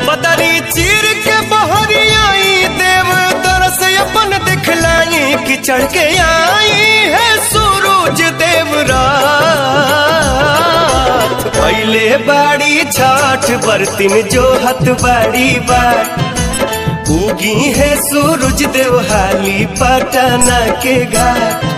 बदरी चीर के बहरी आई देव तरस अपन दिखलाई कि चढ़ के आई है सूरज देव रात पहले बाड़ी छठ बर्तिन जो हत बाड़ी बार उगी है सूरज देव हाली पटना के घाट